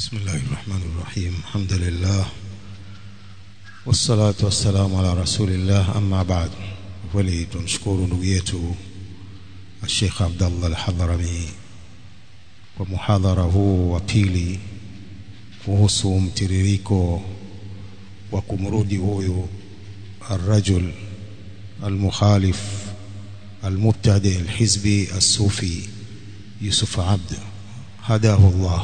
بسم الله الرحمن الرحيم الحمد لله والصلاة والسلام على رسول الله أما بعد wali tunashukuru ndugu yetu Sheikh Abdullah Al-Hadrami kwa muhadhara huu wa pili kuhusu mtiririko wa kumrudi huyu الرجل المخالف المبتدئ الحزبي الصوفي يوسف عبد هداه الله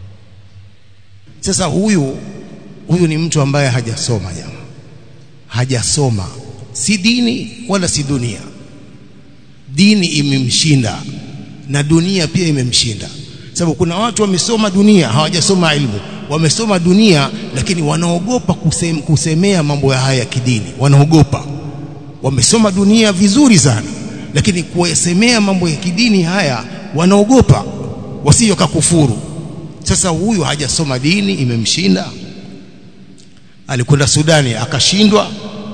sasa huyu huyu ni mtu ambaye hajasoma jamaa hajasoma si dini wala si dunia dini imemshinda na dunia pia imemshinda sababu kuna watu wamesoma dunia hawajasoma ilmu wamesoma dunia lakini wanaogopa kusem, kusemea mambo ya haya kidini wanaogopa wamesoma dunia vizuri sana lakini kuyasemea mambo ya kidini haya wanaogopa wasije kufuru sasa huyu hajasoma dini imemshinda alikwenda Sudani akashindwa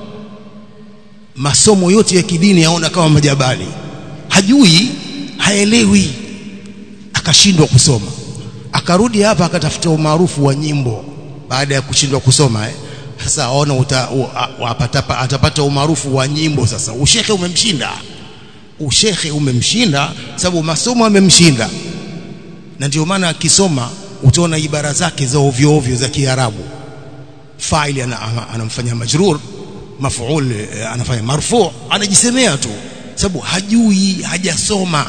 masomo yote ya kidini yaona kama majabali hajui haelewi akashindwa kusoma akarudi hapa akatafuta umaarufu wa nyimbo baada ya kushindwa kusoma eh sasa aona uta, u, apata, atapata umaarufu wa nyimbo sasa ushehe umemshinda ushehe umemshinda sababu masomo amemshinda na ndio maana akisoma utaona ibara zake za ovyo ovyo za Kiarabu faili anamfanya ana majrur maf'ul anafanya marfu anajisemea tu sababu hajui hajasoma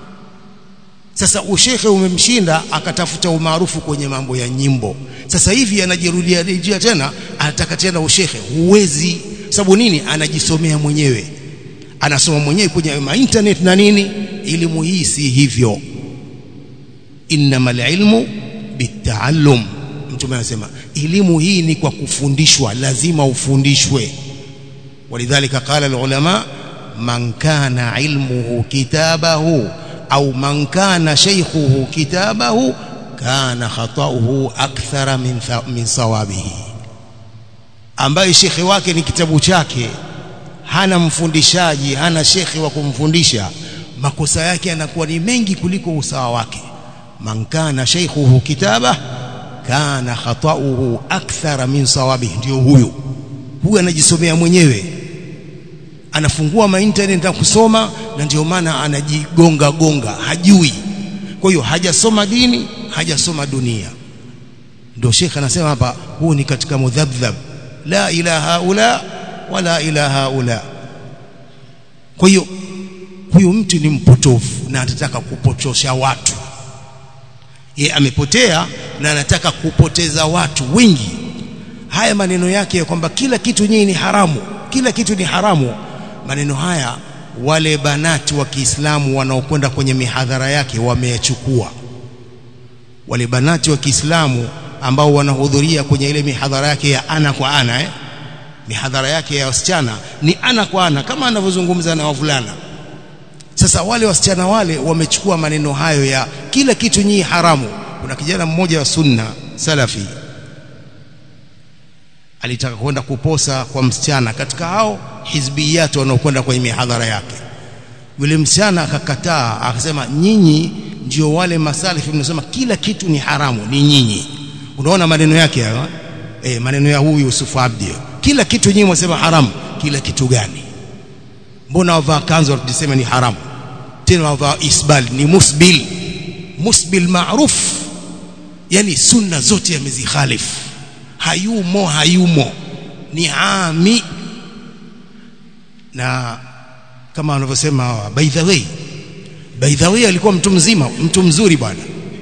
sasa ushehe umemshinda akatafuta umaarufu kwenye mambo ya nyimbo sasa hivi anajirudia rejea tena anataka tena ushehe huwezi sababu nini anajisomea mwenyewe anasoma mwenyewe kwenye internet na nini elimu hii si hivyo innamal ilmu bitaallum mtume anasema elimu hii ni kwa kufundishwa lazima ufundishwe walidhalika qala alulama man kana ilmuhu kitabahu au man kana shaykhuhu kitabahu kana khata'uhu akthara min min sawabihi ambaye shekhi wake ni kitabu chake hana mfundishaji hana shekhi wa kumfundisha makosa yake yanakuwa ni mengi kuliko usawa wake man kana shaykhuhu kitaba kana khata'uhu akthara min sawabihi ndio huyu huyu anajisomea mwenyewe anafungua ma internet na kusoma na ndio maana anajigonga gonga hajui kwa hiyo hajasoma dini hajasoma dunia ndio Sheikh anasema hapa huu ni katika mudhabdhab la ilaha ula wala ilaha ula kwa hiyo huyu mtu ni mpotofu na atataka kupotosha watu ye amepotea na anataka kupoteza watu wengi haya maneno yake kwamba kila kitu nyinyi ni haramu kila kitu ni haramu maneno haya wale banati wa Kiislamu wanaokwenda kwenye mihadhara yake wameyachukua wale banati wa Kiislamu ambao wanahudhuria kwenye ile mihadhara yake ya ana kwa ana eh mihadhara yake ya wasichana ni ana kwa ana kama anavyozungumza na wavulana sasa wale wasichana wale wamechukua maneno hayo ya kila kitu nyinyi haramu kuna kijana mmoja wa sunna salafi alitaka kwenda kuposa kwa msichana katika hao hizbiyat wanaokwenda kwenye mihadhara yake yule msichana akakataa akasema nyinyi ndio wale masalifi mnasema kila kitu ni haramu ni nyinyi unaona maneno yake hayo eh maneno ya huyu Yusuf Abdi kila kitu nyinyi mwasema haramu kila kitu gani mbona wavaa kanzu watusema ni haramu tena wavaa isbal ni musbil musbil maruf yani sunna zote yamezikhalifu hayumo hayumo ni ami na kama wanavyosema by the way by the way alikuwa mtu mzima mtu mzuri bwana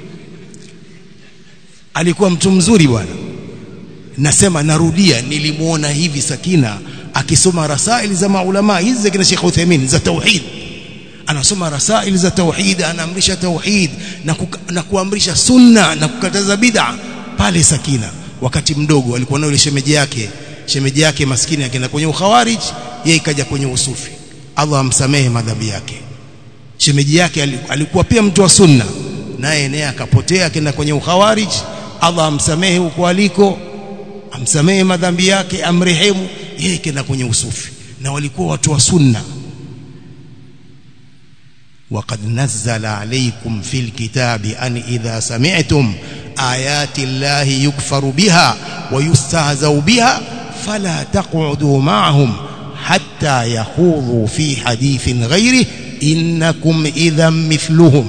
alikuwa mtu mzuri bwana nasema narudia nilimuona hivi Sakina akisoma rasaili za maulama hizi za kina Sheikh Uthaymeen za tauhid anasoma rasaili za tauhid anaamrisha tauhid na, kuka, na kuamrisha sunna na kukataza bid'a pale Sakina wakati mdogo alikuwa na yule shemeji yake shemeji yake maskini akaenda kwenye ukhawarij yeye ikaja kwenye usufi Allah amsamehe madhambi yake shemeji yake alikuwa pia mtu wa sunna naye naye akapotea akaenda kwenye ukhawarij Allah amsamehe huko aliko amsamehe madhambi yake amrehemu yeye kaenda kwenye usufi na walikuwa watu wa sunna وقد نزل عليكم في الكتاب أن إذا سمعتم ayati llahi yukfaru biha wa yustahzau biha fala taq'udu ma'ahum hatta yakhudhu fi hadithin ghairi innakum idhan mithluhum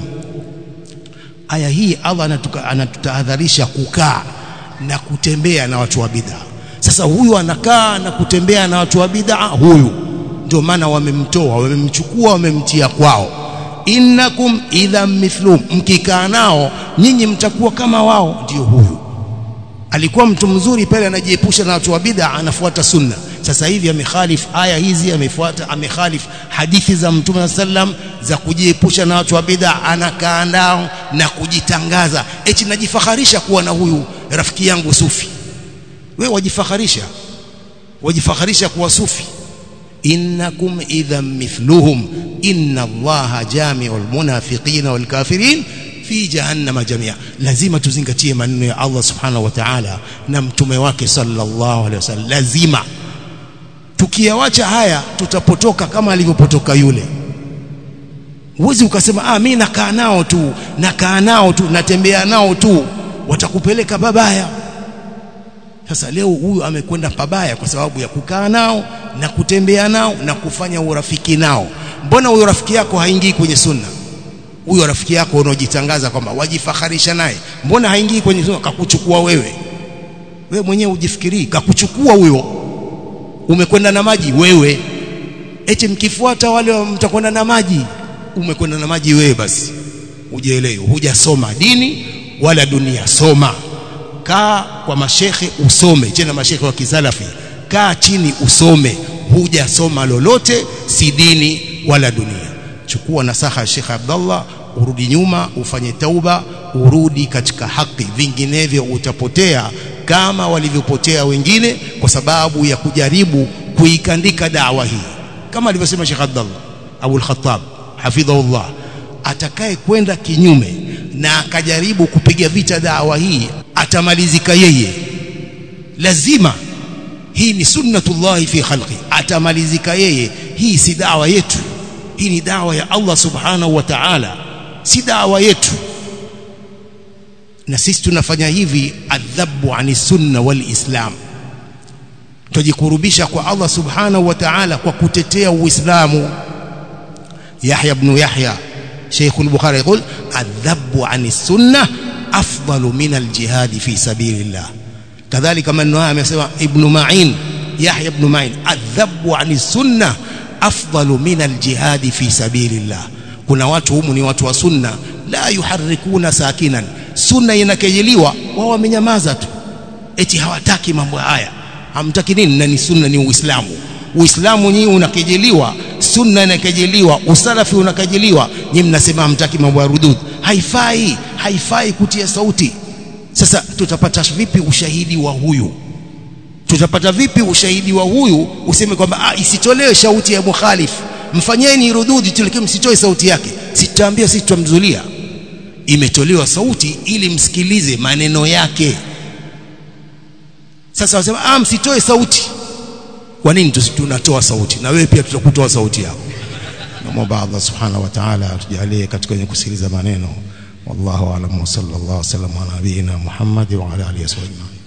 aya hii Allah anatutahadharisha kukaa na kutembea na watu wa bid'a sasa huyu anakaa na kutembea na watu wa bid'a huyu ndio maana wamemtoa wamemchukua wamemtia kwao innakum idha mithlum mkikaa nao nyinyi mtakuwa kama wao ndio huyu alikuwa mtu mzuri pale anajiepusha na watu wa bid'a anafuata sunna sasa hivi amekhalif aya hizi amefuata amekhalif hadithi za mtume sallam za kujiepusha na watu wa bid'a anakaa nao na kujitangaza eti najifaharisha kuwa na huyu rafiki yangu sufi wewe wajifaharisha wajifaharisha kuwa sufi innakum idhan mithluhum inna allaha jami'ul munafiqina wal kafirin fi jahannama jamia lazima tuzingatie maneno ya Allah subhanahu wa ta'ala na mtume wake sallallahu alaihi wasallam lazima tukiyawacha haya tutapotoka kama alivyopotoka yule huwezi ukasema ah mimi nakaa nao tu nakaa nao tu natembea nao tu watakupeleka babaya sasa leo huyu amekwenda pabaya kwa sababu ya kukaa nao na kutembea nao na kufanya urafiki nao mbona huyo rafiki yako haingii kwenye sunna huyo rafiki yako unaojitangaza kwamba wajifaharisha naye mbona haingii kwenye sunna kakuchukua wewe wewe mwenyewe ujifikirii kakuchukua huyo umekwenda na maji wewe eti mkifuata wale mtakwenda na maji umekwenda na maji wewe basi ujielewe hujasoma dini wala dunia soma kaa kwa mashekhe usome tena mashekhe wa kisalafi kaa chini usome hujasoma lolote si dini wala dunia chukua nasaha ya Sheikh Abdullah urudi nyuma ufanye tauba urudi katika haki vinginevyo utapotea kama walivyopotea wengine kwa sababu ya kujaribu kuikandika dawa hii kama alivyosema Sheikh Abdullah Abu al-Khattab hafidhahullah atakaye kwenda kinyume na akajaribu kupiga vita dawa hii atamalizika yeye lazima hii ni sunnatullahi fi khalqi atamalizika yeye hii si dawa yetu hii ni dawa ya Allah subhanahu wa ta'ala si dawa yetu na sisi tunafanya hivi adhabu ani sunna wal islam tujikurubisha kwa Allah subhanahu wa ta'ala kwa kutetea uislamu Yahya ibn Yahya Sheikh al-Bukhari يقول الذب عن السنه أفضل من الجهاد في سبيل الله كذلك من نواه amesema Ibn Ma'in Yahya ibn Ma'in adhabu ani sunna afdalu min aljihad fi sabilillah kuna watu humu ni watu wa sunna la yuharrikuna sakinan sunna inakejeliwa wao wamenyamaza tu eti hawataki mambo haya hamtaki nini na ni sunna ni uislamu uislamu nyinyi unakejeliwa sunna inakejeliwa usalafi unakejeliwa nyinyi mnasema hamtaki mambo ya rudud haifai haifai kutia sauti sasa tutapata vipi ushahidi wa huyu tutapata vipi ushahidi wa huyu useme kwamba ah, isitolewe sauti ya mukhalif mfanyeni rududi tulikie msitoe sauti yake sitaambia sisi tutamzulia imetolewa sauti ili msikilize maneno yake sasa wasema ah msitoe sauti kwa nini tunatoa sauti na wewe pia tutakutoa sauti yako naomba Allah subhanahu wa ta'ala atujalie katika wenye kusikiliza maneno wallahu a'lam wa sallallahu alaihi wasallam ala nabiyina Muhammad wa ala alihi wasallam